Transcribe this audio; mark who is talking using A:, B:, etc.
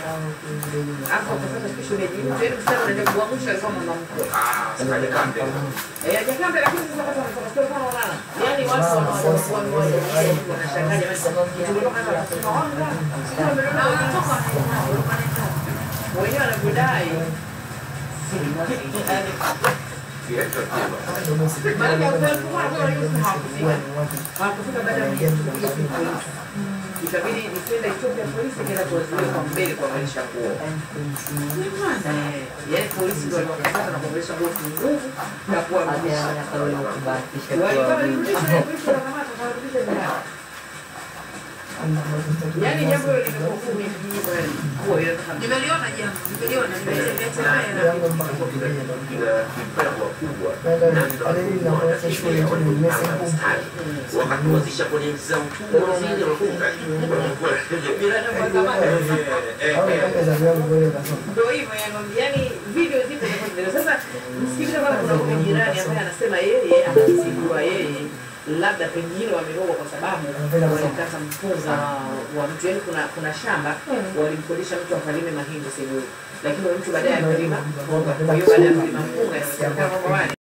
A: Hapo utapata tu shemeji. Yaani msichana unaenda kuamsha kama mama mkwe.
B: Ah, sikaje kambe.
A: Eh, hajakambe lakini sasa kama wanasema sio kama wanaona. Yaani watu wanaokuwa mmoja wanashangaa jamani. Tulitoka hapa tunasema wanga. Sio wameona wanatoka wenyewe wanavyodai. Yaani
B: Kiasi kiba.
A: maana kwa kweli kwa kwa hiyo hawakufika. Hawakufika baada ya kuja kuja polisi. Ikabidi nitenda Ethiopia polisi kila kuwazuia kwa mbele kwa maisha kuo. Eh, yaani polisi ndio waliwakataza na kuongelesha nguo nguvu na kuwarudisha. Walikuwa wanarudisha na polisi wanakamata kuwarudisha nyumbani. Yaani jambo hilo limekuwa kumi kijiji kwa kuwa inataka
C: Nimeliona jambo, nimeliona, nimetembea tembea na
B: Kila kipewa kubwa. Wakati kuanzisha kwenye za mkubwa zile wafunga.
A: bila na kwa zamani. Ndio hivyo yani, yani video zipo za video. Sasa msikilize kama kuna huyu jirani ambaye anasema yeye anazindua yeye labda pengine wamerogwa kwa sababu walikata mpunga wa mtu, yani kuna kuna shamba walimkodisha mtu akalime mahindi sehemu, lakini yule mtu baadaye akalima mpunga. Kwa hiyo baada ya kulima mpunga inasemekana kwamba wale